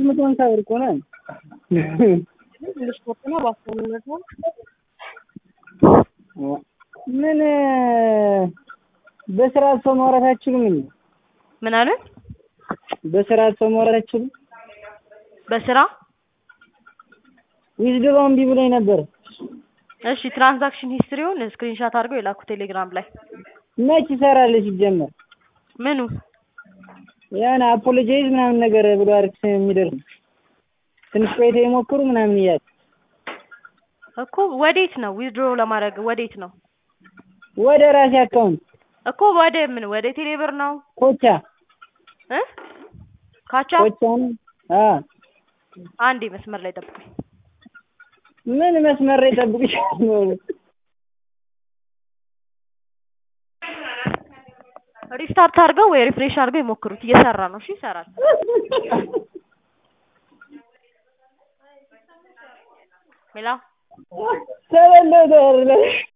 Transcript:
መቶ ሀምሳ ብር እኮ ነው። ስፖርት ነው በአስረኝነት ነው። ምን በስርዓት ሰው ማውራት አትችሉም እንዴ? ምን አለ? በስርዓት ሰው ማውራት አትችሉም? በስራ ዊዝድሮ እምቢ ብሎኝ ነበር። እሺ ትራንዛክሽን ሂስትሪውን ስክሪንሻት አድርገው የላኩ ቴሌግራም ላይ መች ይሰራል ሲጀመር? ምኑ ያን አፖሎጃይዝ ምናምን ነገር ብሎ አሪፍ የሚደርስ ትንሽ ቆይታ የሞክሩ ምናምን እያለ እኮ ወዴት ነው ዊዝድሮ ለማድረግ ወዴት ነው ወደ ራሴ አካውንት እኮ ወደ ምን ወደ ቴሌብር ነው ኮቻ እ ካቻ ኮቻ ነው። አ አንዴ መስመር ላይ ጠብቁኝ ምን መስመር ላይ ጠብቅሻለሁ። ሪስታርት አድርገው ወይ ሪፍሬሽ አድርገው ይሞክሩት እየሰራ ነው እሺ ይሰራል ሌላ ተበለው ተወርለ